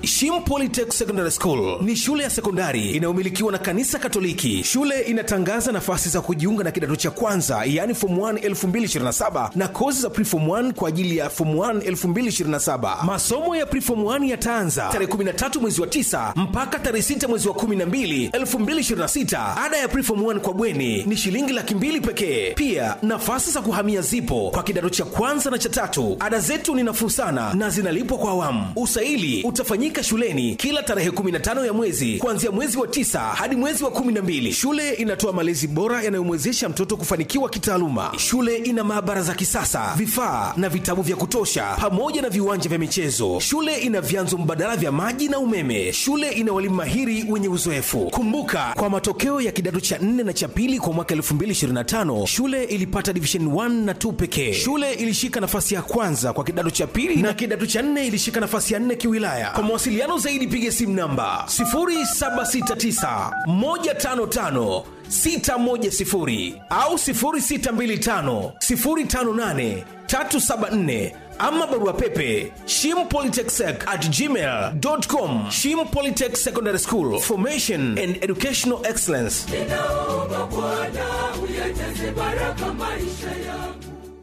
Shim Polytech Secondary School ni shule ya sekondari inayomilikiwa na kanisa Katoliki. Shule inatangaza nafasi za kujiunga na kidato cha kwanza, yaani form 1 2027 na kozi za preform 1 kwa ajili ya form 1 2027. Masomo ya preform 1 yataanza tarehe 13 mwezi wa 9 mpaka tarehe 6 mwezi wa 12 2026. Ada ya preform 1 kwa bweni ni shilingi laki mbili pekee. Pia nafasi za kuhamia zipo kwa kidato cha kwanza na cha tatu. Ada zetu ni nafuu sana na zinalipwa kwa awamu. Usaili utafanyika shuleni kila tarehe 15 ya mwezi kuanzia mwezi wa tisa hadi mwezi wa 12. Shule inatoa malezi bora yanayomwezesha mtoto kufanikiwa kitaaluma. Shule ina maabara za kisasa, vifaa na vitabu vya kutosha, pamoja na viwanja vya michezo. Shule ina vyanzo mbadala vya maji na umeme. Shule ina walimu mahiri wenye uzoefu. Kumbuka, kwa matokeo ya kidato cha 4 na cha pili kwa mwaka 2025 shule ilipata division 1 na 2 pekee. Shule ilishika nafasi ya kwanza kwa kidato cha pili na kidato cha 4 ilishika nafasi ya 4 kiwilaya. Kwa mawasiliano zaidi piga simu namba 0769 155 610 au 0625 058 374 ama barua pepe shimpolytechsec at gmail.com shim polytech secondary school formation and educational excellence ninaomba Bwana uyajaze baraka maisha yangu.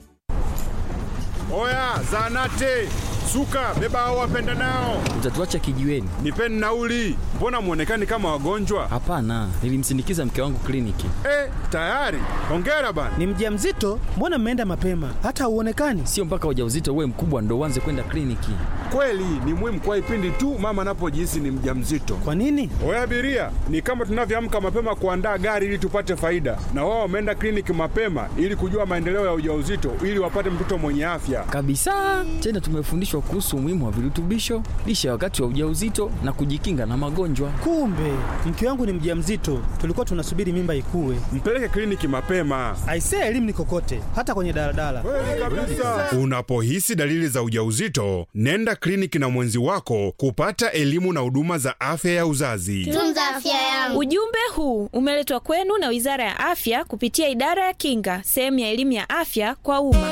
Oya, zanate suka, beba hao wapenda nao, Utatuacha kijiweni? nipeni nauli. Mbona mwonekani kama wagonjwa? Hapana, nilimsindikiza mke wangu kliniki. Eh, tayari. Hongera bana. Ni mjamzito? Mbona mmeenda mapema? Hata hauonekani. Sio mpaka ujauzito uwe mkubwa ndo uanze kwenda kliniki. Kweli ni muhimu kwa ipindi tu mama anapojihisi ni mjamzito. Kwa nini? Oya abiria, ni kama tunavyoamka mapema kuandaa gari ili tupate faida, na wao wameenda kliniki mapema ili kujua maendeleo ya ujauzito ili wapate mtoto mwenye afya. Kabisa. Tena tumefundishwa kuhusu umuhimu wa virutubisho, lishe ya wakati wa ujauzito na kujikinga na magonjwa. Kumbe mke wangu ni mjamzito, tulikuwa tunasubiri mimba ikue. Mpeleke kliniki mapema. Aisee, elimu ni kokote, hata kwenye daladala. Unapohisi dalili za ujauzito, nenda kliniki na mwenzi wako kupata elimu na huduma za afya ya uzazi. Tunza afya yangu. Ujumbe huu umeletwa kwenu na Wizara ya Afya kupitia Idara ya Kinga, sehemu ya elimu ya afya kwa umma.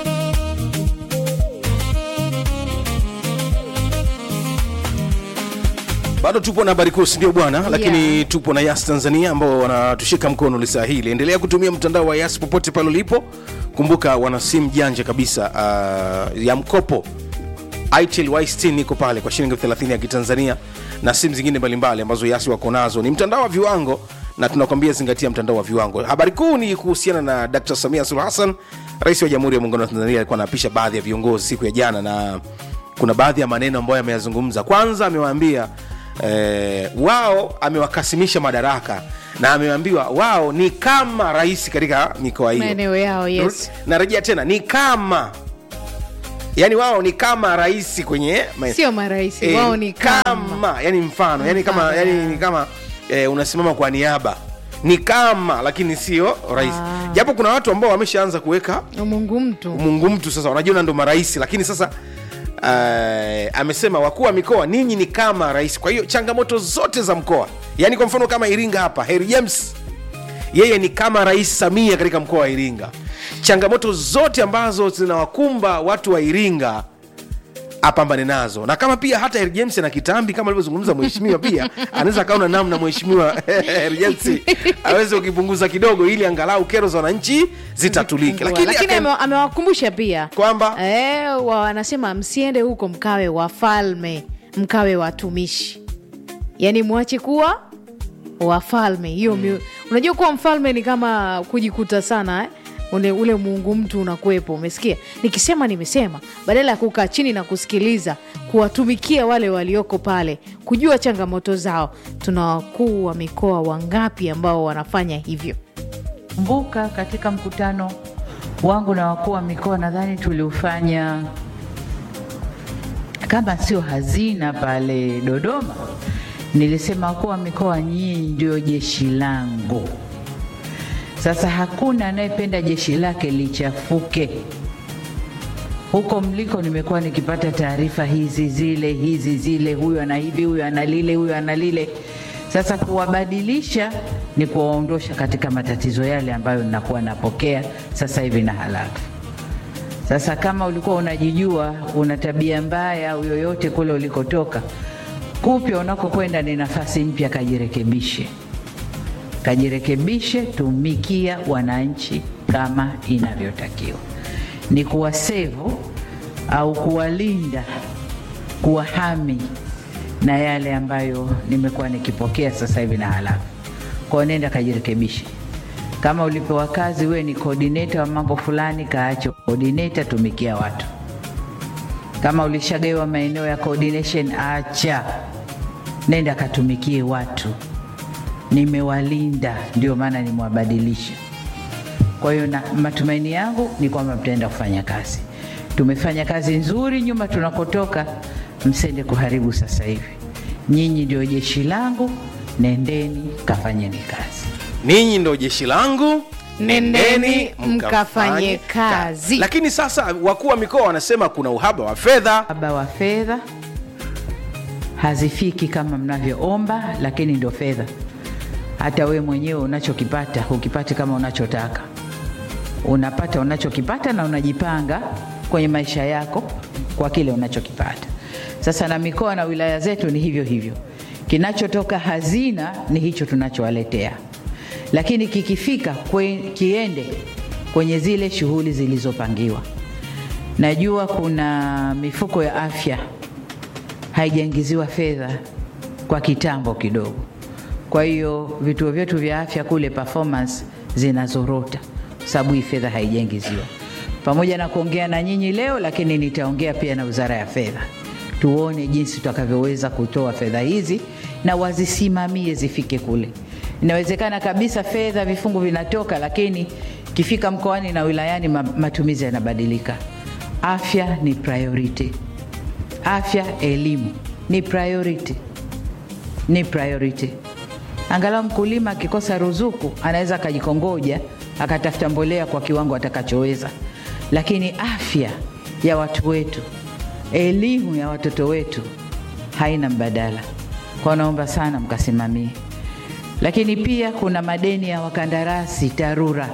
bado tupo na habari kuu sindio bwana lakini tupo na yas tanzania ambao wanatushika mkono lisaa hili endelea kutumia mtandao wa yas popote pale ulipo kumbuka wana simu janja kabisa uh, ya mkopo itel y60 iko pale kwa shilingi 30 ya kitanzania na simu zingine mbalimbali ambazo yasi wako nazo ni mtandao wa viwango na tunakwambia zingatia mtandao wa viwango habari kuu ni kuhusiana na dr samia suluhu hassan rais wa jamhuri ya muungano wa tanzania alikuwa anaapisha baadhi ya viongozi siku ya jana na kuna baadhi ya maneno ambayo ameyazungumza kwanza amewaambia eh, wao amewakasimisha madaraka na ameambiwa wao ni kama rais katika mikoa hiyo maeneo yao yes narejea tena ni kama yani wao ni kama rais kwenye ma- sio marahisi eh, wao ni kama kama yani mfano yani kama Mfano, yani yeah. ni kama eh, unasimama kwa niaba ni kama lakini sio rais japo kuna watu ambao wameshaanza kuweka mungu mtu mungu mtu sasa wanajiona ndo marais lakini sasa uh, amesema wakuu wa mikoa ninyi ni kama rais kwa hiyo changamoto zote za mkoa yaani kwa mfano kama iringa hapa heri james yeye ni kama rais samia katika mkoa wa iringa changamoto zote ambazo zinawakumba watu wa iringa apambane nazo na kama pia hata Harry James na kitambi kama alivyozungumza mheshimiwa pia anaweza akaona namna mheshimiwa Harry James aweze kukipunguza kidogo ili angalau kero za wananchi zitatulike lakini, lakini lakini aka- ame- amewakumbusha pia kwamba eh, wa- wanasema msiende huko mkawe wafalme mkawe watumishi yaani mwache kuwa wafalme hiyo mm. unajua kuwa mfalme ni kama kujikuta sana eh? ule, ule muungu mtu unakuwepo umesikia nikisema nimesema badala ya kukaa chini na kusikiliza kuwatumikia wale walioko pale kujua changamoto zao tuna wakuu wa mikoa wangapi ambao wanafanya hivyo Kumbuka katika mkutano wangu na wakuu wa mikoa, nadhani tuliufanya kama sio hazina pale Dodoma, nilisema wakuu wa mikoa, nyinyi ndio jeshi langu. Sasa hakuna anayependa jeshi lake lichafuke. Huko mliko nimekuwa nikipata taarifa hizi zile hizi zile, huyu ana hivi, huyu ana lile, huyu ana lile. Sasa kuwabadilisha ni kuwaondosha katika matatizo yale ambayo ninakuwa napokea sasa hivi na halafu. Sasa kama ulikuwa unajijua una tabia mbaya au yoyote kule ulikotoka, kupya unakokwenda ni nafasi mpya, kajirekebishe, kajirekebishe, tumikia wananchi kama inavyotakiwa, ni kuwasevu au kuwalinda, kuwahami na yale ambayo nimekuwa nikipokea sasa hivi na halafu. Kwa hiyo nenda kajirekebishe. Kama ulipewa kazi, wewe ni coordinator wa mambo fulani, kaache coordinator, tumikia watu. Kama ulishagawa maeneo ya coordination, acha, nenda katumikie watu. Nimewalinda, ndio maana nimewabadilisha. Kwa hiyo na matumaini yangu ni kwamba mtaenda kufanya kazi. Tumefanya kazi nzuri nyuma tunakotoka, msende kuharibu sasa hivi. Nyinyi ndio jeshi langu, nendeni kafanyeni kazi. ninyi ndo jeshi langu Nendeni mkafanye kazi. lakini sasa wakuu wa mikoa wanasema kuna uhaba wa fedha Uhaba wa fedha hazifiki kama mnavyoomba, lakini ndio fedha. Hata we mwenyewe unachokipata hukipati kama unachotaka, unapata unachokipata na unajipanga kwenye maisha yako kwa kile unachokipata. Sasa na mikoa na wilaya zetu ni hivyo hivyo, kinachotoka hazina ni hicho tunachowaletea, lakini kikifika kwe, kiende kwenye zile shughuli zilizopangiwa. Najua kuna mifuko ya afya haijaingiziwa fedha kwa kitambo kidogo. Kwa hiyo vituo vyetu vya afya kule performance zinazorota sababu hii fedha haijaingiziwa. Pamoja na kuongea na nyinyi leo, lakini nitaongea pia na Wizara ya Fedha, tuone jinsi tutakavyoweza kutoa fedha hizi na wazisimamie zifike kule. Inawezekana kabisa fedha vifungu vinatoka, lakini kifika mkoani na wilayani ma- matumizi yanabadilika. Afya ni priority afya, elimu ni priority, ni priority. Angalau mkulima akikosa ruzuku anaweza akajikongoja akatafuta mbolea kwa kiwango atakachoweza, lakini afya ya watu wetu, elimu ya watoto wetu haina mbadala. Kwa naomba sana mkasimamie, lakini pia kuna madeni ya wakandarasi TARURA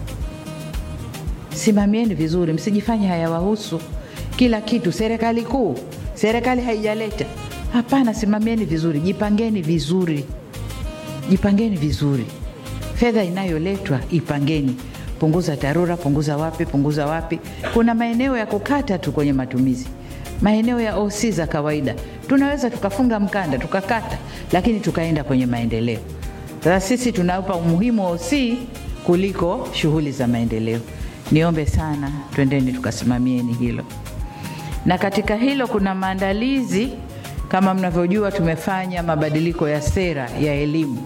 simamieni vizuri, msijifanye hayawahusu kila kitu. Serikali kuu, serikali haijaleta. Hapana, simamieni vizuri, jipangeni vizuri, jipangeni vizuri. Fedha inayoletwa ipangeni, punguza TARURA, punguza wapi, punguza wapi. Kuna maeneo ya kukata tu kwenye matumizi, maeneo ya OC za kawaida tunaweza tukafunga mkanda tukakata, lakini tukaenda kwenye maendeleo. Sasa sisi tunaupa umuhimu wa OC kuliko shughuli za maendeleo. Niombe sana, twendeni tukasimamieni hilo. Na katika hilo kuna maandalizi, kama mnavyojua, tumefanya mabadiliko ya sera ya elimu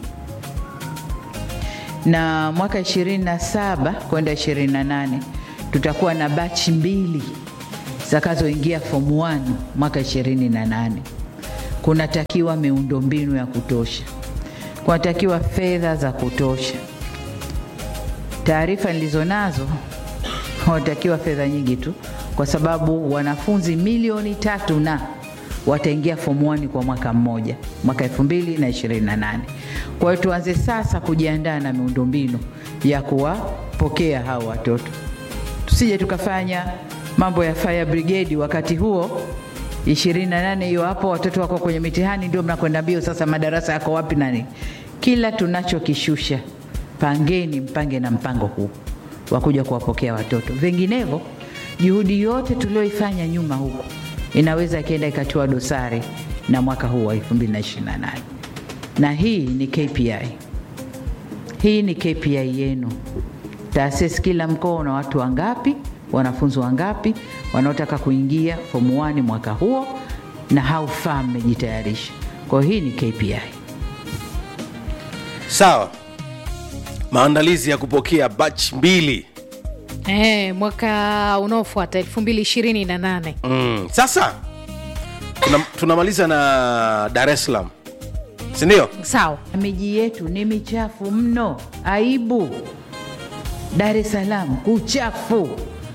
na mwaka 27 kwenda 28 tutakuwa na bachi mbili zitakazoingia form 1 mwaka 28. Kunatakiwa miundombinu ya kutosha, kunatakiwa fedha za kutosha. Taarifa nilizo nazo wanatakiwa fedha nyingi tu, kwa sababu wanafunzi milioni tatu na wataingia form 1 kwa mwaka mmoja, mwaka 2028. Kwa hiyo tuanze sasa kujiandaa na miundombinu ya kuwapokea hao watoto, tusije tukafanya mambo ya fire brigade wakati huo 28 hiyo hapo, watoto wako kwenye mitihani, ndio mnakwenda mbio sasa, madarasa yako wapi nani? Kila tunachokishusha pangeni, mpange na mpango huu wa kuja kuwapokea watoto. Vinginevyo juhudi yote tulioifanya nyuma huko inaweza ikaenda ikatiwa dosari na mwaka huu wa 2028 na hii ni KPI. Hii ni KPI yenu. Taasisi kila mkoa una watu wangapi, wanafunzi wangapi wanaotaka kuingia form 1 mwaka huo, na how far mmejitayarisha. Kwa hiyo hii ni KPI. sawa maandalizi ya kupokea batch mbili Eh, mwaka unaofuata 2028 mm. sasa tuna- tunamaliza na dar es salaam sindio sawa. Miji yetu ni michafu mno, aibu. Dar es Salaam kuchafu.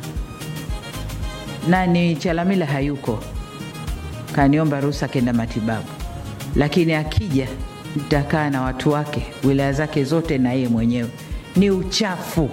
Nani Chalamila hayuko, kaniomba ruhusa kenda matibabu, lakini akija nitakaa na watu wake wilaya zake zote na yeye mwenyewe. Ni uchafu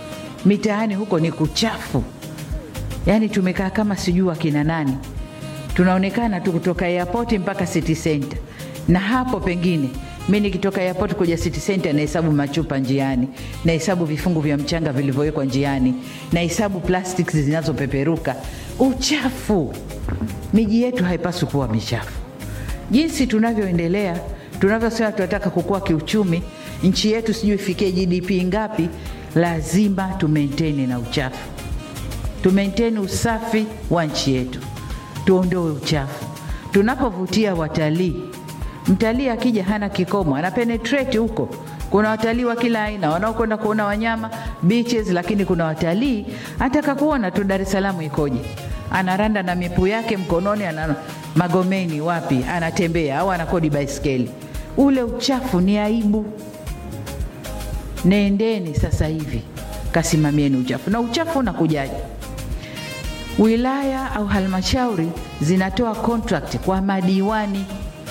mitaani huko, ni kuchafu. Yaani tumekaa kama sijui akina nani tunaonekana tu kutoka airport mpaka city center, na hapo pengine mi nikitoka airport kuja city center nahesabu machupa njiani, nahesabu vifungu vya mchanga vilivyowekwa njiani, nahesabu plastics zinazopeperuka. Uchafu, miji yetu haipaswi kuwa michafu. Jinsi tunavyoendelea, tunavyosema tunataka kukua kiuchumi, nchi yetu sijui ifikie GDP ngapi, lazima tumaintain na uchafu, tumaintain usafi wa nchi yetu, tuondoe uchafu. Tunapovutia watalii, mtalii akija hana kikomo, ana penetrate huko. Kuna watalii wa kila aina wanaokwenda kuona wanyama beaches, lakini kuna watalii anataka kuona tu Dar es Salaam ikoje, anaranda na mipu yake mkononi, ana Magomeni wapi, anatembea au anakodi baiskeli. Ule uchafu ni aibu. Nendeni sasa hivi kasimamieni uchafu. Na uchafu unakujaje? Wilaya au halmashauri zinatoa contract kwa madiwani,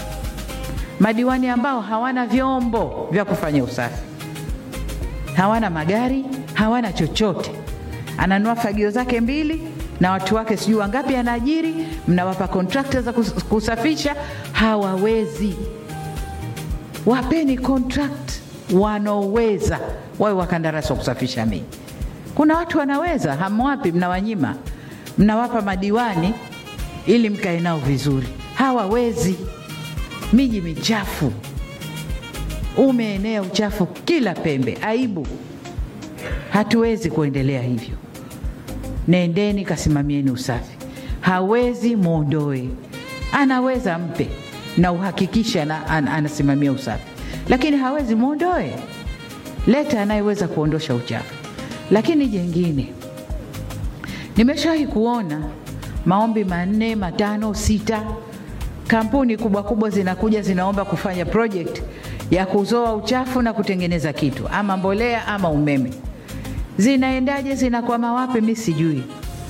madiwani ambao hawana vyombo vya kufanya usafi, hawana magari, hawana chochote. Ananua fagio zake mbili na watu wake sijui wangapi anaajiri, mnawapa kontrakta za kus- kusafisha, hawawezi. Wapeni contract wanaoweza, wawe wakandarasi wa kusafisha miji. Kuna watu wanaweza, hamwapi, mnawanyima, mnawapa madiwani ili mkae nao vizuri, hawawezi. Miji michafu, umeenea uchafu kila pembe, aibu. Hatuwezi kuendelea hivyo. Nendeni kasimamieni usafi. Hawezi mwondoe, anaweza mpe na uhakikisha na, an, anasimamia usafi, lakini hawezi mwondoe. Leta anayeweza kuondosha uchafu. Lakini jengine, nimeshawahi kuona maombi manne, matano, sita, kampuni kubwa kubwa zinakuja zinaomba kufanya project ya kuzoa uchafu na kutengeneza kitu ama mbolea ama umeme. Zinaendaje? Zinakwama wapi? Mi sijui.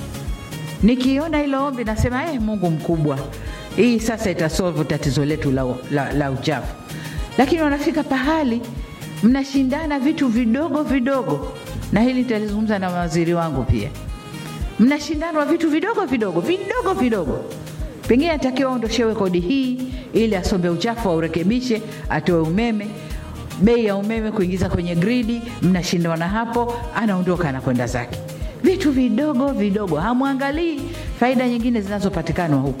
Nikiona hilo ombi nasema eh, Mungu mkubwa, hii sasa itasolve tatizo letu la, la, la uchafu. Lakini wanafika pahali mnashindana vitu vidogo vidogo, na hili nitalizungumza na mawaziri wangu pia. Mnashindanwa vitu vidogo vidogo vidogo vidogo, pengine atakiwa aondoshewe kodi hii ili asombe uchafu aurekebishe, atoe umeme bei ya umeme kuingiza kwenye gridi, mnashindana hapo, anaondoka anakwenda zake. Vitu vidogo vidogo, hamwangalii faida nyingine zinazopatikana huku,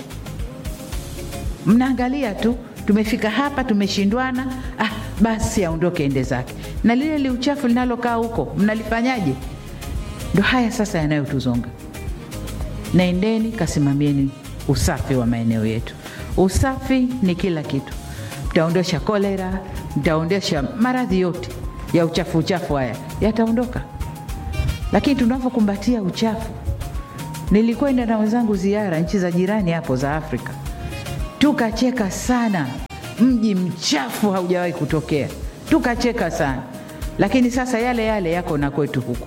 mnaangalia tu tumefika hapa, tumeshindwana, ah, basi aondoke ende zake. Na lile li uchafu linalokaa huko mnalifanyaje? Ndo haya sasa yanayotuzonga. Naendeni kasimamieni usafi wa maeneo yetu. Usafi ni kila kitu, mtaondosha kolera, mtaondosha maradhi yote ya uchafu. Uchafu haya yataondoka, lakini tunavyokumbatia uchafu. Nilikwenda na wenzangu ziara nchi za jirani hapo za Afrika, tukacheka sana. Mji mchafu haujawahi kutokea, tukacheka sana, lakini sasa yale yale yako na kwetu huku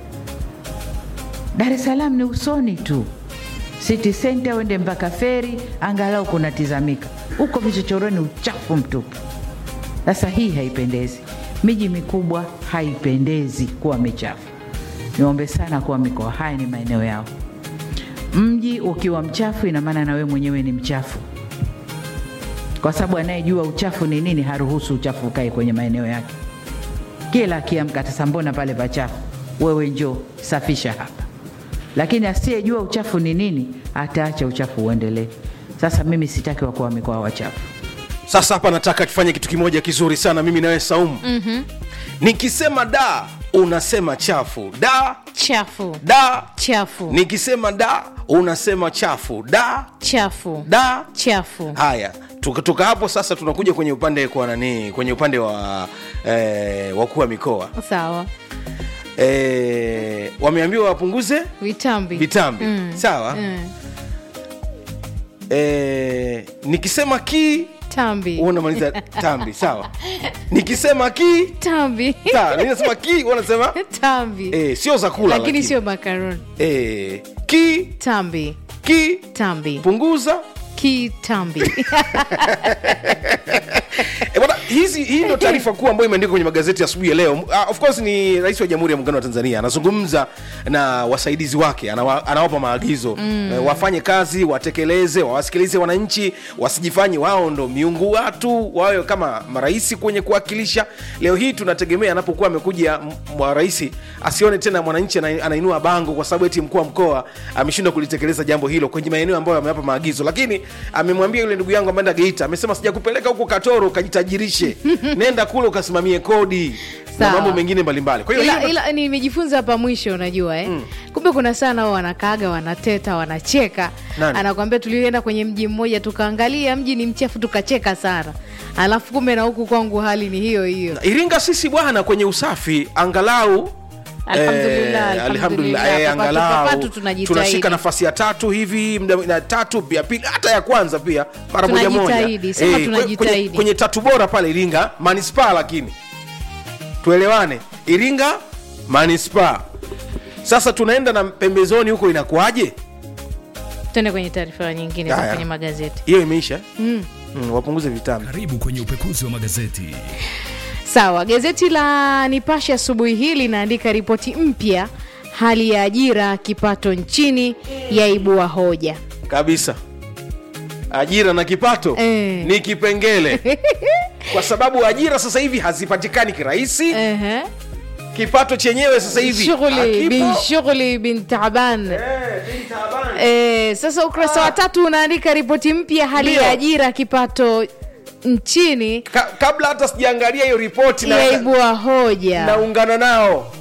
Dar es Salaam ni usoni tu, city center uende mpaka feri, angalau kunatizamika. Huko vichochoroni uchafu mtupu. Sasa hii haipendezi. Miji mikubwa haipendezi kuwa michafu. Niombe sana kuwa mikoa haya ni maeneo yao. Mji ukiwa mchafu, ina maana na wewe mwenyewe ni mchafu, kwa sababu anayejua uchafu ni nini haruhusu uchafu ukae kwenye maeneo yake. Kila akiamka sasa, mbona pale pachafu? Wewe njoo safisha hapa. Lakini asiyejua uchafu ni nini ataacha uchafu uendelee. Sasa mimi sitaki wakuu wa mikoa wachafu. sasa hapa nataka tufanye kitu kimoja kizuri sana mimi nawe saumu mm-hmm. nikisema da unasema chafu da chafu da chafu nikisema da unasema chafu da chafu da chafu haya tukatoka hapo sasa tunakuja kwenye upande kwa nani kwenye upande wa eh, wakuu wa mikoa sawa eh, wameambiwa wapunguze vitambi vitambi Mm. sawa Mm. eh, nikisema ki tambi wewe unamaliza tambi sawa nikisema ki tambi ta mimi nasema ki wewe unasema tambi eh, sio za kula lakini sio makaroni eh, ki tambi ki tambi punguza kitambi e, bwana hizi hii ndio taarifa kuu ambayo imeandikwa kwenye magazeti asubuhi ya leo uh, of course ni rais wa jamhuri ya muungano wa tanzania anazungumza na wasaidizi wake anawa, anawapa maagizo mm. uh, wafanye kazi watekeleze wawasikilize wananchi wasijifanye wao ndo miungu watu wawe kama marais kwenye kuwakilisha leo hii tunategemea anapokuwa amekuja rais asione tena mwananchi ana- anainua bango kwa sababu eti mkuu wa mkoa ameshindwa kulitekeleza jambo hilo kwenye maeneo ambayo amewapa maagizo lakini amemwambia yule ndugu yangu ameenda geita amesema sijakupeleka huko katoro ukajitajirishe nenda kule ukasimamie kodi na Sawa. mambo mengine mbalimbali kwa hiyo ila, hiyo- ila nimejifunza hapa mwisho unajua eh? mm. kumbe kuna sana wao wanakaaga wanateta wanacheka Nani? anakwambia tulienda kwenye mji mmoja tukaangalia mji ni mchafu tukacheka sana alafu kumbe na huku kwangu hali ni hiyo hiyo iringa sisi bwana kwenye usafi angalau Alhamdulillah, eh, alhamdulillah. alhamdulillah, eh, Papatu, angalau papatu tunajitahidi. tunashika nafasi ya tatu hivi mda- na tatu pia pili hata ya kwanza pia mara moja moja Tunajitahidi, sema kwe- tunajitahidi. kwenye, kwenye tatu bora pale iringa manispaa lakini tuelewane iringa manispaa sasa tunaenda na pembezoni huko inakuwaje tuende kwenye taarifa nyingine za Haya. kwenye magazeti hiyo imeisha mm. Mm, wapunguze vitambi Karibu kwenye upekuzi wa magazeti. sawa gazeti la nipashe asubuhi hii linaandika ripoti mpya hali ya ajira kipato nchini yaibua hoja kabisa ajira na kipato Eh. ni kipengele kwa sababu ajira sasa hivi hazipatikani kirahisi Ehe. kipato chenyewe sasa hivi shughuli bin hakipo. shughuli bin taban Eh, bin taban. Eh, sasa ukurasa wa tatu unaandika ripoti mpya hali Ndio. ya ajira kipato nchini Ka, kabla hata sijaangalia hiyo ripoti na, yaibua hoja naungana nao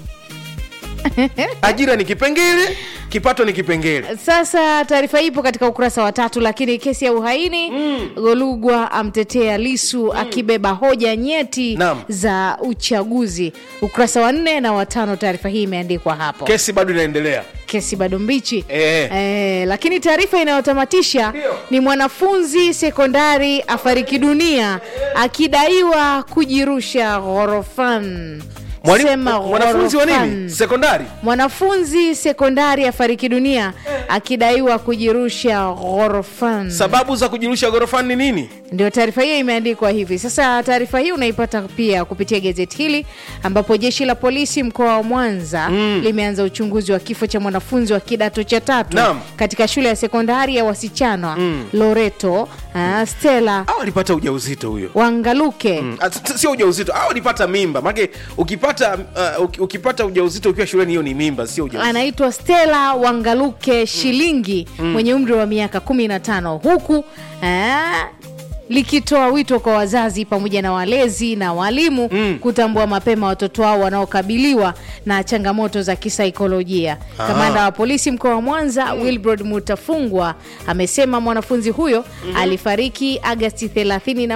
ajira ni kipengele kipato ni kipengele sasa taarifa hii ipo katika ukurasa wa tatu lakini kesi ya uhaini mm. golugwa amtetea lisu mm. akibeba hoja nyeti Naam. za uchaguzi ukurasa wa nne na watano taarifa hii imeandikwa hapo kesi bado inaendelea kesi bado mbichi Eh. Eh, lakini taarifa inayotamatisha Ndio. ni mwanafunzi sekondari afariki dunia akidaiwa kujirusha ghorofan Mwalimu- Sema mwanafunzi wa ghorofan. nini sekondari mwanafunzi sekondari afariki dunia akidaiwa kujirusha ghorofan sababu za kujirusha ghorofani ni nini ndio taarifa hiyo imeandikwa hivi sasa taarifa hii unaipata pia kupitia gazeti hili ambapo jeshi la polisi mkoa wa mwanza mm. limeanza uchunguzi wa kifo cha mwanafunzi wa kidato cha tatu Naam. katika shule ya sekondari ya wasichana mm. loreto uh, stela au alipata ujauzito huyo wangaluke Mm, at- sio ujauzito au alipata mimba make ukipata uh, uki- ukipata ujauzito ukiwa shuleni hiyo ni mimba sio ujauzito anaitwa stela wangaluke shilingi mwenye umri wa miaka 15 huku eh, likitoa wito kwa wazazi pamoja na walezi na walimu mm. kutambua mapema watoto wao wanaokabiliwa na changamoto za kisaikolojia kamanda wa polisi mkoa wa mwanza mm. wilbrod mutafungwa amesema mwanafunzi huyo mm-hmm. alifariki agasti 31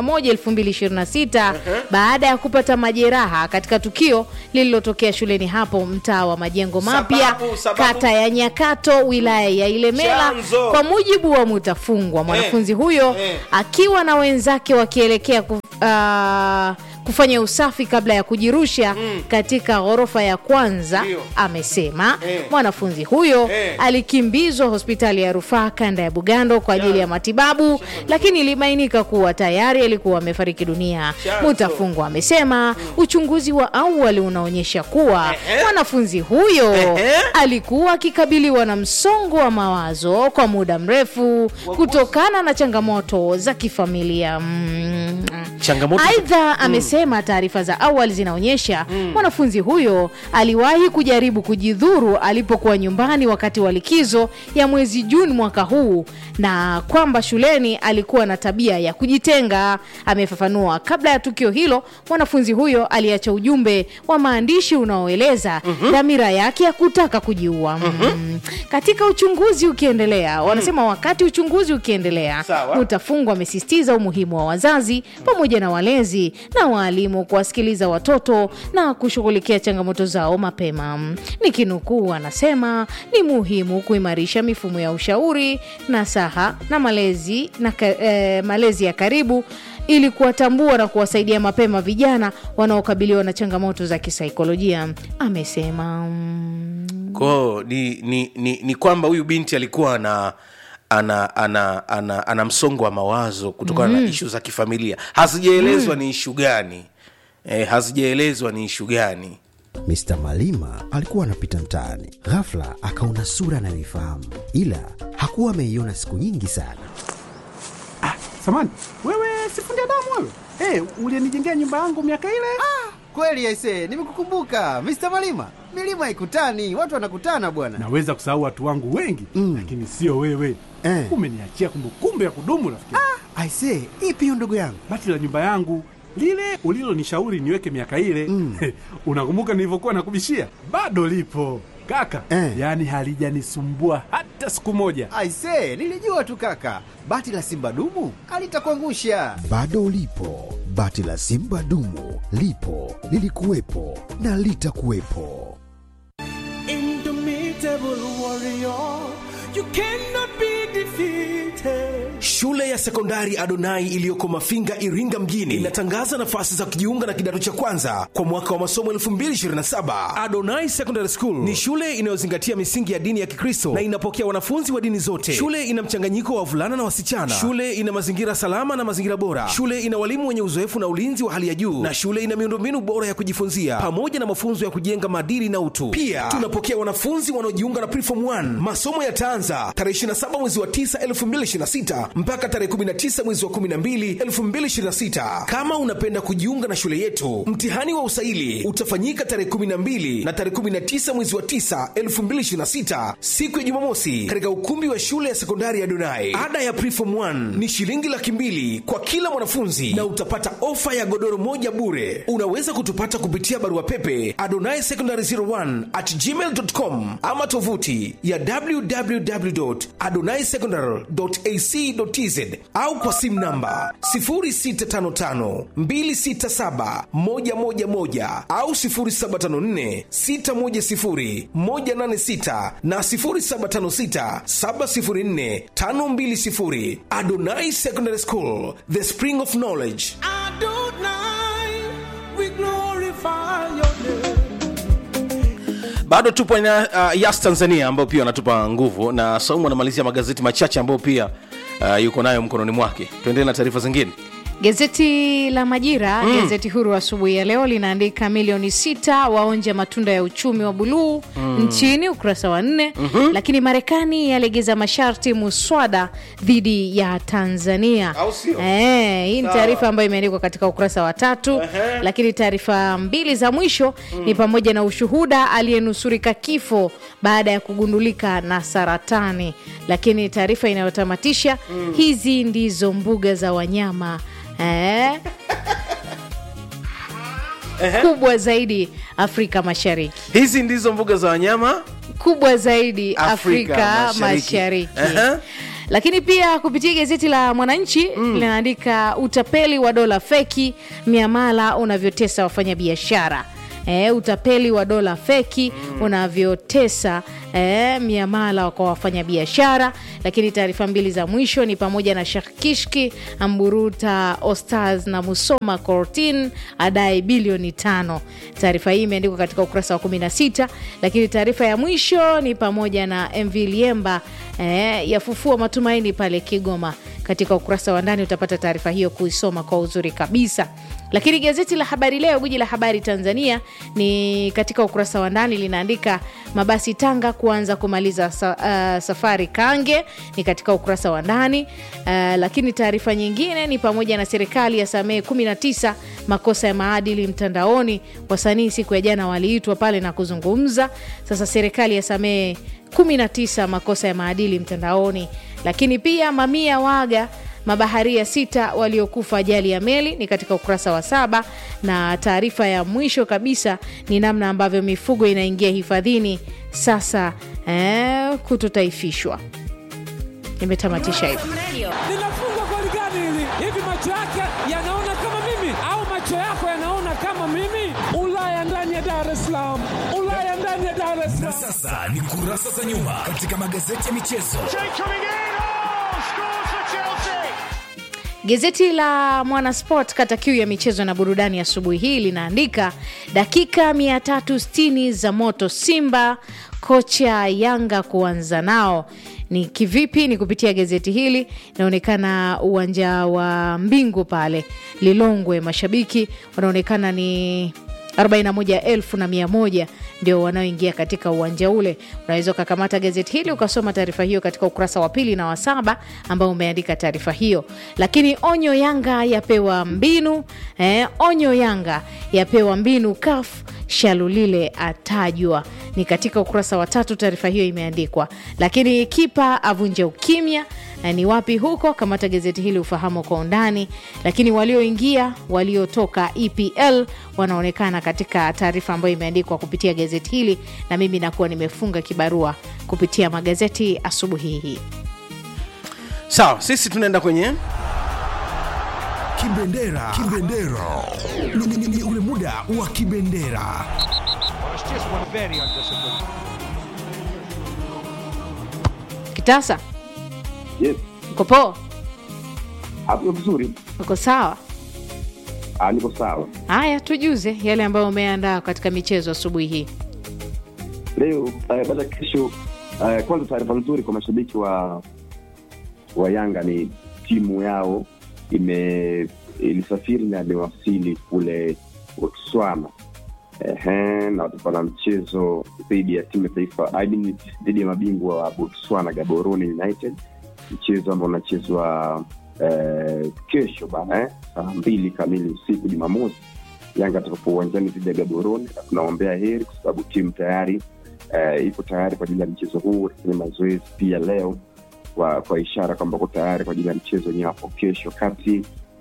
2026 baada ya kupata majeraha katika tukio lililotokea shuleni hapo mtaa wa majengo mapya Sababu, sababu. kata ya nyakato wilaya ya ilemela Chanzo. kwa mujibu wa mutafungwa mwanafunzi huyo eh. akiwa na wenzake wakielekea ku, ah, kufanya usafi kabla ya kujirusha mm. katika ghorofa ya kwanza Ndio. amesema Eh. mwanafunzi huyo Eh. alikimbizwa hospitali ya rufaa kanda ya bugando kwa ajili ya matibabu lakini ilibainika kuwa tayari alikuwa amefariki dunia Chanzo. mutafungwa amesema uchunguzi wa awali unaonyesha kuwa Ehe. mwanafunzi huyo Ehe. alikuwa akikabiliwa na msongo wa mawazo kwa muda mrefu kutokana na changamoto za kifamilia mm. Changamoto za- aidha amesema taarifa za awali zinaonyesha mwanafunzi huyo aliwahi kujaribu kujidhuru alipokuwa nyumbani wakati wa likizo ya mwezi juni mwaka huu na kwamba shuleni alikuwa na tabia ya kujitenga amefafanua kabla ya tukio hilo mwanafunzi huyo aliacha ujumbe wa maandishi unaoeleza dhamira yake ya kutaka kujiua mm. katika uchunguzi ukiendelea wanasema wakati uchunguzi ukiendelea Sawa. Mutafungwa amesisitiza umuhimu wa wazazi pamoja na walezi na waalimu kuwasikiliza watoto na kushughulikia changamoto zao mapema. Nikinukuu, anasema ni muhimu kuimarisha mifumo ya ushauri nasaha na malezi, na, ka- eh, malezi ya karibu ili kuwatambua na kuwasaidia mapema vijana wanaokabiliwa na changamoto za kisaikolojia, amesema. Mm. kwao ni, ni, ni, ni kwamba huyu binti alikuwa ana ana ana ana, ana msongo wa mawazo kutokana mm. na ishu za kifamilia hazijaelezwa mm. ni ishu gani e, hazijaelezwa ni ishu gani Mr. Malima alikuwa anapita mtaani, ghafla akaona sura anayoifahamu, ila hakuwa ameiona siku nyingi sana. Samani, wewe sifundi damu wewe? Hey, ulienijengea nyumba yangu miaka ile? Ah, kweli aise, nimekukumbuka Mr. Malima. Milima ikutani, watu wanakutana bwana. Naweza kusahau watu wangu wengi mm. lakini sio wewe eh. Umeniachia kumbukumbu ya kudumu rafiki. Ah, aise, ipi hiyo ndugu yangu? Bati la nyumba yangu lile ulilonishauri niweke miaka ile mm. unakumbuka nilivyokuwa nakubishia? Bado lipo kaka eh. Yaani halijanisumbua hata siku moja. Aise, nilijua tu kaka, bati la simba dumu alitakuangusha. Bado lipo bati la simba dumu, lipo lilikuwepo na litakuwepo. Indomitable warrior, you cannot be defeated. Shule ya sekondari Adonai iliyoko Mafinga, Iringa mjini inatangaza nafasi za kujiunga na kidato cha kwanza kwa mwaka wa masomo 2027. Adonai Secondary School ni shule inayozingatia misingi ya dini ya Kikristo na inapokea wanafunzi wa dini zote. Shule ina mchanganyiko wa wavulana na wasichana. Shule ina mazingira salama na mazingira bora. Shule ina walimu wenye uzoefu na ulinzi wa hali ya juu, na shule ina miundombinu bora ya kujifunzia pamoja na mafunzo ya kujenga maadili na utu. Pia tunapokea wanafunzi wanaojiunga na Preform 1. Masomo yataanza tarehe 27 mwezi wa 9 2026 mpaka tarehe 19 mwezi wa 12 2026. Kama unapenda kujiunga na shule yetu, mtihani wa usaili utafanyika tarehe 12 na tarehe 19 mwezi wa 9 2026, siku ya Jumamosi, katika ukumbi wa shule ya sekondari ya Donai. Ada ya Preform 1 ni shilingi laki mbili kwa kila mwanafunzi na utapata ofa ya godoro moja bure. Unaweza kutupata kupitia barua pepe adonai secondary 01 at gmail.com ama tovuti ya www.adonaisecondary.ac.tz au kwa simu namba 0655267111 au 0754610186 na 0756704520. Adonai Secondary School, the spring of knowledge. Adonai, we glorify your name. bado tupo na uh, yas tanzania ambao pia wanatupa nguvu na saumu anamalizia magazeti machache ambayo pia uh, yuko nayo mkononi mwake tuendelee na taarifa zingine Gazeti la Majira, Mm. gazeti huru asubuhi ya leo linaandika milioni sita waonja matunda ya uchumi wa buluu Mm. nchini, ukurasa wa nne. Mhm. Lakini Marekani yalegeza masharti muswada dhidi ya Tanzania. Au sio? Eh, hii ni Sawa. taarifa ambayo imeandikwa katika ukurasa wa tatu. Ehe. Lakini taarifa mbili za mwisho ni pamoja na ushuhuda aliyenusurika kifo baada ya kugundulika na saratani. Lakini taarifa inayotamatisha Mm. hizi ndizo mbuga za wanyama eh, kubwa zaidi Afrika Mashariki, hizi ndizo mbuga za wanyama kubwa zaidi Afrika, Afrika Mashariki, Mashariki. Ehe. lakini pia kupitia gazeti la Mwananchi linaandika utapeli wa dola feki, miamala unavyotesa wafanyabiashara. E, utapeli wa dola feki unavyotesa e, miamala kwa wafanyabiashara. Lakini taarifa mbili za mwisho ni pamoja na Sheikh Kishki amburuta Ostaz na Musoma Cortin adai bilioni tano. Taarifa hii imeandikwa katika ukurasa wa 16, lakini taarifa ya mwisho ni pamoja na MV Liemba eh, yafufua matumaini pale Kigoma. Katika ukurasa wa ndani utapata taarifa hiyo kuisoma kwa uzuri kabisa. Lakini gazeti la Habari Leo, guji la habari Tanzania, ni katika ukurasa wa ndani linaandika mabasi Tanga kuanza kumaliza sa, uh, safari Kange, ni katika ukurasa wa ndani uh, lakini taarifa nyingine ni pamoja na serikali ya samehe 19 makosa ya maadili mtandaoni. Wasanii siku ya jana waliitwa pale na kuzungumza. Sasa serikali ya samehe 19 makosa ya maadili mtandaoni, lakini pia mamia waga mabaharia sita waliokufa ajali ya meli ni katika ukurasa wa saba, na taarifa ya mwisho kabisa ni namna ambavyo mifugo inaingia hifadhini sasa eh, kutotaifishwa. Nimetamatisha hivyo. linafungwa goli gani hili? Hivi macho yake yanaona kama mimi au macho yako yanaona kama mimi? Ulaya ndani ya Dar es Salaam, Ulaya ndani ya Dar es Na Salaam. sasa ni kurasa za nyuma katika magazeti ya michezo. Gazeti la Mwanasport kata kiu ya michezo na burudani asubuhi hii linaandika dakika 360 za moto Simba, kocha Yanga kuanza nao ni kivipi? Ni kupitia gazeti hili. Inaonekana uwanja wa Mbingu pale Lilongwe, mashabiki wanaonekana ni 41,100 ndio wanaoingia katika uwanja ule. Unaweza ukakamata gazeti hili ukasoma taarifa hiyo katika ukurasa wa pili na wa saba ambao umeandika taarifa hiyo. Lakini onyo Yanga yapewa mbinu eh, onyo Yanga yapewa mbinu CAF Shalulile atajwa, ni katika ukurasa wa tatu taarifa hiyo imeandikwa. Lakini kipa avunja ukimya na ni wapi huko? Kamata gazeti hili ufahamu kwa undani. Lakini walioingia waliotoka EPL wanaonekana katika taarifa ambayo imeandikwa kupitia gazeti hili, na mimi nakuwa nimefunga kibarua kupitia magazeti asubuhi hii. sawa sisi tunaenda kwenye Kibendera. Kibendera. Ni, ni, ni ule muda wa kibendera. Kitasa, Yes, uko poa? hapo vizuri. Uko sawa? Ah, niko sawa. Haya, tujuze yale ambayo umeandaa katika michezo asubuhi hii. Leo uh, baada kesho uh, kwanza taarifa nzuri kwa mashabiki wa wa Yanga ni timu yao ime ilisafiri na imewasili kule Botswana. Ehe, na watakuwa na mchezo dhidi ya timu ya taifa I mean, dhidi ya mabingwa wa Botswana Gaborone United, mchezo ambao unachezwa eh, kesho bana eh, saa mbili kamili usiku Jumamosi. Yanga atakapo uwanjani dhidi ya Gaborone, na tunaombea heri kwa sababu timu tayari eh, iko tayari kwa ajili ya mchezo huu. Lakini mazoezi pia leo kwa, kwa ishara kwamba uko tayari kwa ajili ya mchezo wenyewe hapo kesho. Kati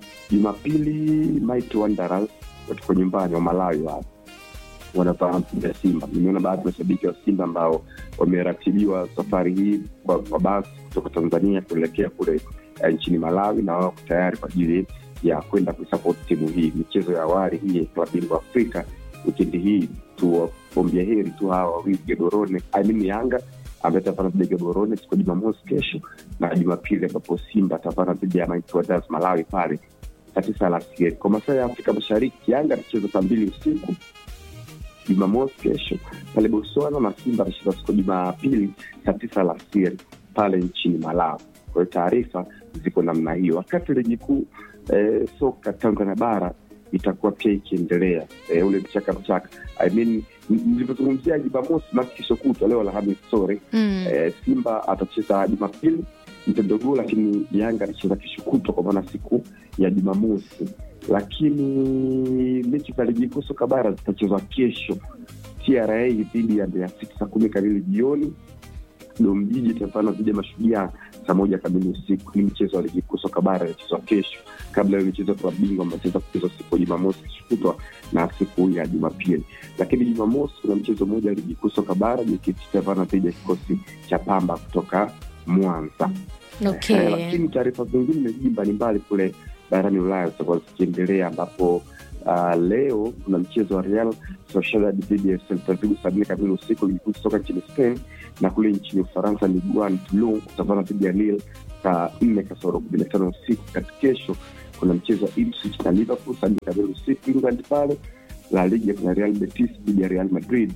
Jumapili Mighty Wanderers watuko nyumbani wa Malawi hapo wanapaa ya Simba. Nimeona baadhi ya mashabiki wa Simba ambao wameratibiwa safari hii kwa, kwa basi kutoka Tanzania kuelekea kule eh, nchini Malawi, na wao tayari kwa ajili ya kwenda kuisapoti timu hii. Michezo ya awali hii ya klabu bingwa Afrika wikendi hii, tuwaombea heri tu hawa wawili Gaborone, I mean Yanga ambaye atapana dhidi ya Gaborone siku ya Jumamosi kesho, na Jumapili ambapo Simba atapana dhidi ya Mighty Wanderers Malawi pale saa tisa alasiri. Kwa masaa ya Afrika Mashariki, Yanga atacheza saa mbili usiku Jumamosi kesho pale Botswana na Simba atacheza siku ya Jumapili saa tisa alasiri pale nchini Malawi. Kwa hiyo taarifa ziko namna hiyo, wakati ligi kuu eh, soka Tanzania bara itakuwa pia ikiendelea eh, ule mchaka mchaka I mean, nilivyozungumzia Jumamosi maki kesho kutwa, leo Alhamisi sorry Mm. eh, Simba atacheza Jumapili mtendogoo, lakini Yanga atacheza kesho kutwa, kwa maana siku ya Jumamosi. Lakini mechi za ligi kuu soka bara zitachezwa kesho, TRA dhidi ya Mbeya City saa kumi kamili jioni. Domjiji itapana dhidi ya Mashujaa saa moja kamili usiku. Ni mchezo wa ligi kuu soka bara inachezwa kesho, kabla ya michezo kwa bingwa ambayo itaweza kuchezwa siku ya Jumamosi kesho kutwa na siku ya Jumapili. Lakini Jumamosi kuna mchezo mmoja wa ligi kuu soka bara, JKT itapana dhidi ya kikosi cha Pamba kutoka Mwanza. Okay. Eh, lakini taarifa zingine jiji mbalimbali kule barani Ulaya zitakuwa zikiendelea ambapo uh, leo kuna mchezo wa Real Sociedad dhidi ya Celta Vigo saa nne kamili usiku ligi kuu soka nchini Spain, na kule nchini Ufaransa Ligue 1 Toulon kutavana dhidi ya Lille saa nne kasoro kumi na tano usiku. Kati kesho kuna mchezo wa Ipswich na Liverpool saa nne kamili usiku England pale. La Liga kuna Real Betis dhidi ya Real Madrid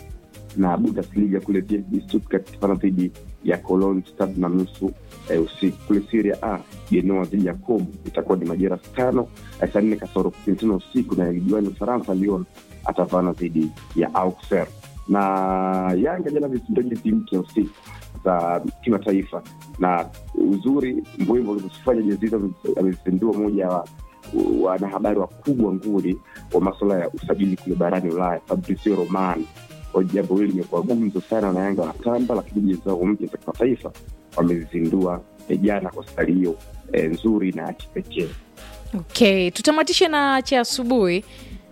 na Bundesliga kule VfB Stuttgart itapana dhidi ya Cologne saa tatu na nusu eh, usiku. Kule Serie A Genoa dhidi ya Como itakuwa ni majira saa tano eh, saa nne kasoro kumi na tano usiku, na ligi wani Ufaransa Lyon atavana dhidi ya Auxerre na Yanga jana vizindoa jezi mpya usiku za kimataifa, na uzuri Mbwimbo alivyozifanya jezi hizo amezindua moja wa wanahabari wakubwa nguli wa masuala ya usajili kule barani Ulaya, Fabrizio Romano. Kwa hiyo jambo hili limekuwa gumzo sana na Yanga wanatamba, lakini jezi zao mpya za kimataifa wamezizindua eh, jana kwa stari hiyo eh, nzuri na ya kipekee. Okay, tutamatishe na cha asubuhi.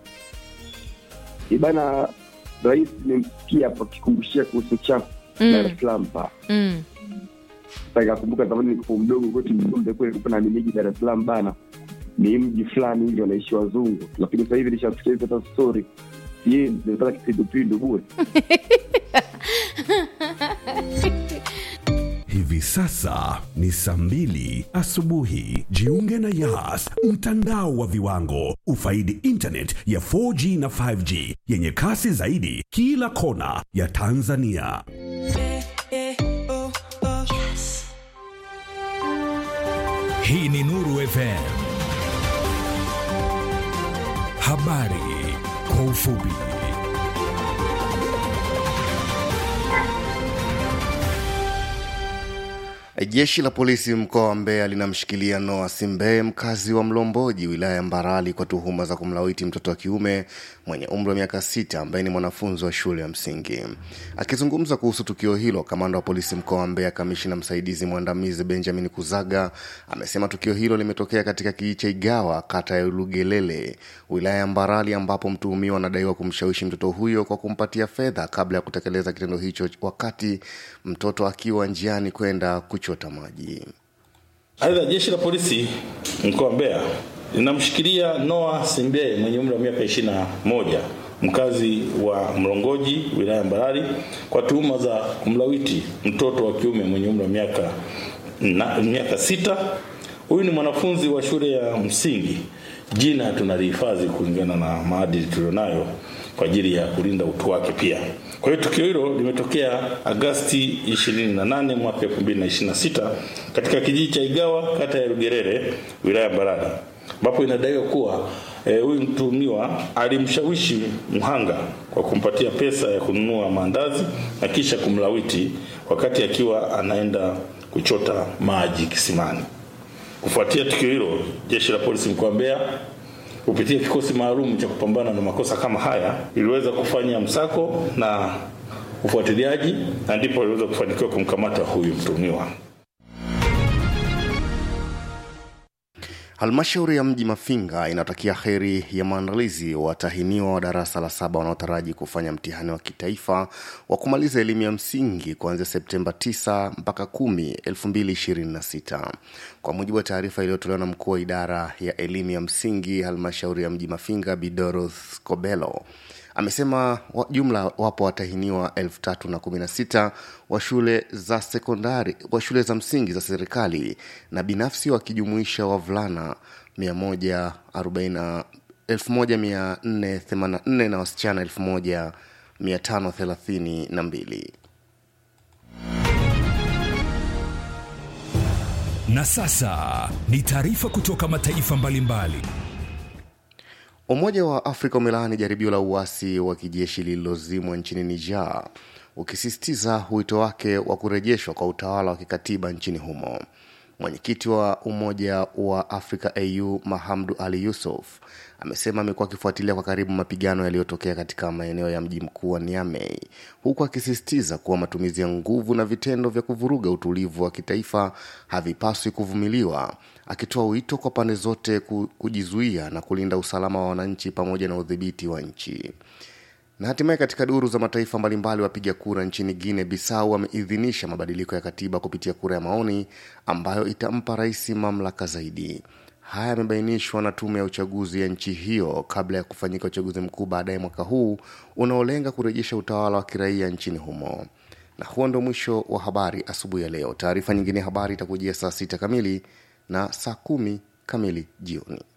Ibana, rais nimsikia hapo akikumbushia kuhusu chafu Mm. Dar es Salaam pa Mm. Sasa nikakumbuka zamani nilipokuwa mdogo kwetu Mzumbe kule kulikuwa na miji Dar es Salaam bana, ni mji fulani hivi wanaishi wazungu, lakini sasa hivi nishasikia hizo hata story sie nimepata kipindupindu bure. Hivi sasa ni saa mbili asubuhi. Jiunge na Yas, mtandao wa viwango. Ufaidi internet ya 4G na 5G yenye kasi zaidi kila kona ya Tanzania. Hii ni Nuru FM. Habari kwa ufupi. Jeshi la polisi mkoa wa Mbeya linamshikilia Noah Simbeye, mkazi wa Mlomboji, wilaya ya Mbarali, kwa tuhuma za kumlawiti mtoto wa kiume mwenye umri wa miaka sita ambaye ni mwanafunzi wa shule ya msingi. Akizungumza kuhusu tukio hilo, kamanda wa polisi mkoa wa Mbeya, kamishina msaidizi mwandamizi Benjamin Kuzaga amesema tukio hilo limetokea katika kijiji cha Igawa, kata ya Lugelele, wilaya ya Mbarali, ambapo mtuhumiwa anadaiwa kumshawishi mtoto huyo kwa kumpatia fedha kabla ya kutekeleza kitendo hicho, wakati mtoto akiwa njiani kwenda kuchota maji. Aidha, jeshi la polisi mkoa wa Mbeya linamshikilia Noah Simbeye mwenye umri wa miaka 21 mkazi wa Mlongoji wilaya ya Mbarali kwa tuhuma za kumlawiti mtoto wa kiume mwenye umri wa miaka na, miaka sita. Huyu ni mwanafunzi wa shule ya msingi. Jina tunalihifadhi kulingana na maadili tulionayo kwa ajili ya kulinda utu wake pia. Kwa hiyo tukio hilo limetokea Agasti 28 mwaka 2026 katika kijiji cha Igawa kata ya Rugerere wilaya ya Mbarali ambapo inadaiwa kuwa huyu e, mtuhumiwa alimshawishi mhanga kwa kumpatia pesa ya kununua maandazi na kisha kumlawiti wakati akiwa anaenda kuchota maji kisimani. Kufuatia tukio hilo, jeshi la polisi mkoa wa Mbeya kupitia kikosi maalum cha kupambana na makosa kama haya iliweza kufanya msako na ufuatiliaji na ndipo iliweza kufanikiwa kumkamata huyu mtuhumiwa. Halmashauri ya mji Mafinga inatakia heri ya maandalizi watahiniwa wa darasa la saba wanaotaraji kufanya mtihani wa kitaifa wa kumaliza elimu ya msingi kuanzia Septemba 9 mpaka 10, 2026. Kwa mujibu wa taarifa iliyotolewa na mkuu wa idara ya elimu ya msingi halmashauri ya mji Mafinga, Bidoroth Kobelo amesema wa, jumla wapo watahiniwa 3016 wa shule za sekondari wa shule za msingi za serikali na binafsi wakijumuisha wavulana 140 1484 na wasichana 1532 Na sasa ni taarifa kutoka mataifa mbalimbali mbali. Umoja wa Afrika umelaani jaribio la uasi wa kijeshi lililozimwa nchini Niger, ukisisitiza wito wake wa kurejeshwa kwa utawala wa kikatiba nchini humo. Mwenyekiti wa Umoja wa Afrika AU Mahamdu Ali Yusuf amesema amekuwa akifuatilia kwa karibu mapigano yaliyotokea katika maeneo ya mji mkuu wa Niamey, huku akisisitiza kuwa matumizi ya nguvu na vitendo vya kuvuruga utulivu wa kitaifa havipaswi kuvumiliwa, akitoa wito kwa pande zote kujizuia na kulinda usalama wa wananchi pamoja na udhibiti wa nchi. Na hatimaye katika duru za mataifa mbalimbali, wapiga kura nchini Guinea Bissau wameidhinisha mabadiliko ya katiba kupitia kura ya maoni ambayo itampa rais mamlaka zaidi. Haya yamebainishwa na tume ya uchaguzi ya nchi hiyo kabla ya kufanyika uchaguzi mkuu baadaye mwaka huu unaolenga kurejesha utawala wa kiraia nchini humo. Na huo ndo mwisho wa habari asubuhi ya leo. Taarifa nyingine ya habari itakujia saa sita kamili na saa kumi kamili jioni.